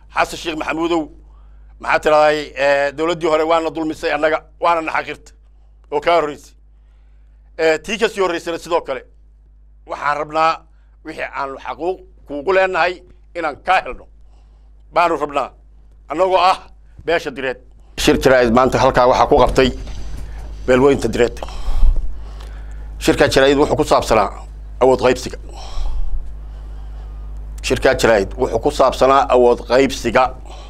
xasan sheekh maxamuudow maxaa tiraday dowladdii hore waana dulmisay annaga waana naxaqirta oo kaa horreysay tii ka sii horreysana sidoo kale waxaan rabnaa wixii aanu xaquuq kuugu leenahay inaan kaa helno baanu rabnaa annagoo ah beesha direed shir jaraa'id maanta halkaa waxaa ku qabtay beelweynta direed shirkaa jaraa'id wuxuu ku saabsanaa awood qaybsiga shirkaa jaraa'id wuxuu ku saabsanaa awood qaybsiga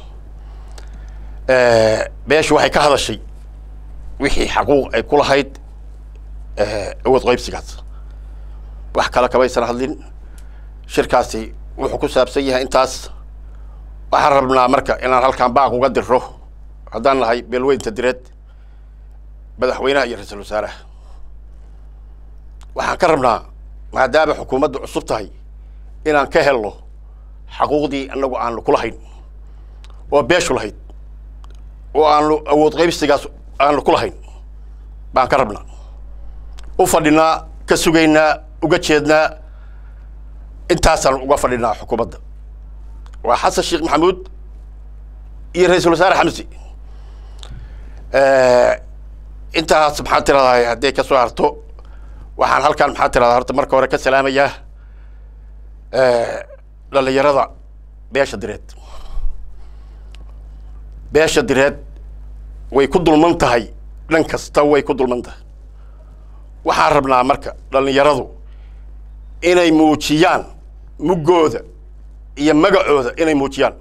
beeshu waxay ka hadashay wixii xaquuq ay ku lahayd awood qaybsigaas wax kale kamaysan hadlin shirkaasi wuxuu ku saabsan yahay intaas waxaan rabnaa marka inaan halkaan baaq uga diro haddaan nahay beelweynta direed madaxweynaha iyo ra-iisul wasaaraha waxaan ka rabnaa maadaama xukuumadda cusub tahay inaan ka helno xaquuqdii annagu aanu ku lahayn oo beeshu lahayd oo aanu awood qaybsigaas aanu ku lahayn baan ka rabnaa u fadhinaa ka sugaynaa uga jeednaa intaasaan uga fadhinaa xukuumadda waa xasan sheekh maxamuud iyo ra-iisul wasaare xamsi intaas maxaa tiradaa hadday ka soo harto waxaan halkaan maxaa tiradaa horta marka hore ka salaamayaa dhalinyarada beesha direed beesha direed way ku dulman tahay dhan kasta way ku dulman tahay waxaan rabnaa marka dhalinyaradu inay muujiyaan muggooda iyo magacooda inay muujiyaan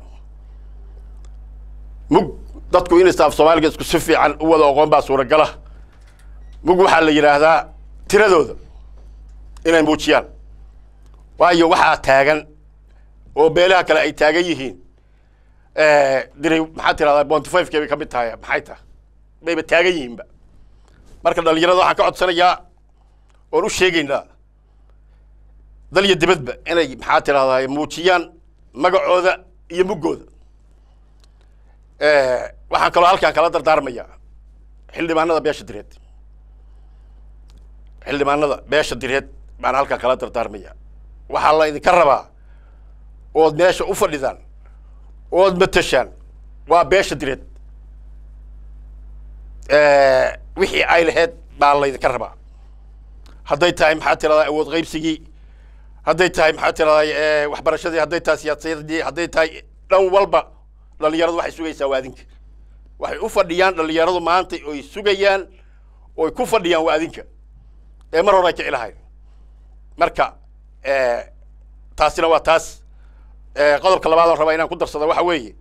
mug dadku in istaaf soomaaliga isku si fiican u wada aqoon baa suuragala mug waxaa la yidhaahdaa tiradooda inay muujiyaan waayo waxaa taagan oo beelaha kale ay taagan yihiin diray maxaa tirahdaa bonty five kay bay ka mid tahay maxay tahay bayba taagan yihiinba marka dhalinyarada waxaan ka codsanayaa oon u sheegaynaa dal iyo dibadba inay maxaa tirahdaa muujiyaan magacooda iyo muggooda waxaan kaloo halkaan kala dardaarmayaa xildhibaanada beesha direed xildhibaanada beesha direed baan halkaan kala dardaarmayaa waxaa la idinka rabaa ood meesha u fadhidaan ood matashaan waa beesha direed wixii ay laheyd baa laydinka rabaa hadday tahay maxaa tiradaa awood qaybsigii hadday tahay maxaa tiradaa waxbarashadii hadday tahay siyaasadii hadday tahay dhan walba dhalinyaradu waxay sugaysaa waa adinka waxay u fadhiyaan dhalinyaradu maanta oy sugayaan oy ku fadhiyaan waa adinka ee mar hore ay kici lahayn marka taasina waa taas qodobka labaad oon rabaa inaan ku darsado waxa weeye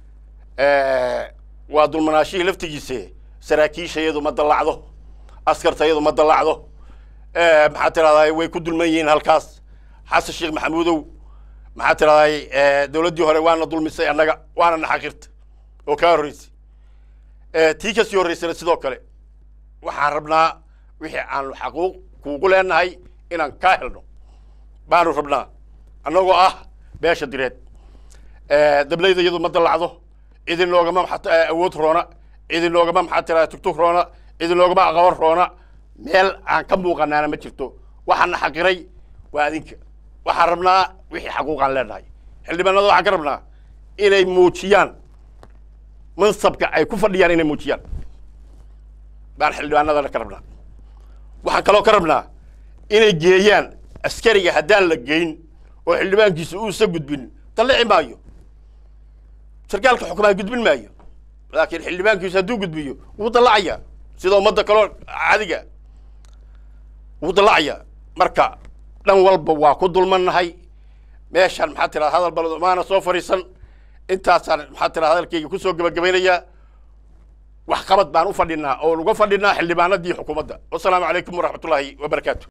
waa dulmanaashihii laftigiise saraakiisha iyadu ma dallacdo askarta iyadu ma dallacdo maxaa tiradaa way ku dulman yihiin halkaas xasan sheekh maxamuudow maxaa tiradaa dowladdii hore waana dulmisay annaga waana naxaqirta oo kaa horreysay tii ka sii horreysana sidoo kale waxaan rabnaa wixii aanu xaquuq kuugu leenahay inaan kaa helno baanu rabnaa annagoo ah beesha direed dablayda iyadu ma dallacdo idinoogama maxaa awood roona idinoogama maxaa tiradaa tugtug roona idinoogama aqoon roona meel aan ka muuqanaana ma jirto waxaana xaqiray waa adinka waxaan rabnaa wixii xaquuqaan leenahay xildhibaanada waxaan ka rabnaa inay muujiyaan mansabka ay ku fadhiyaan inay muujiyaan baan xildhibaanadana ka rabnaa waxaan kaloo ka rabnaa inay geeyaan askariga haddaan la geyn oo xildhibaankiisa uusa gudbin dallici maayo sarkaalka xukumaan gudbin maayo laakiin xildhibaankiisu hadduu gudbiyo wuu dallacayaa sida ummadda kaloo caadiga wuu dallacayaa marka dhan walba waa ku dulmannahay meeshaan maxaa tirada hadal balad maana soo fadhiisan intaasaan maxaa tirada hadalkayga kusoo gebagabaynayaa wax qabad baan u fadhinaa oon uga fadhinaa xildhibaanadii xukuumadda wasalaamu calaykum waraxmatullaahi wabarakaatu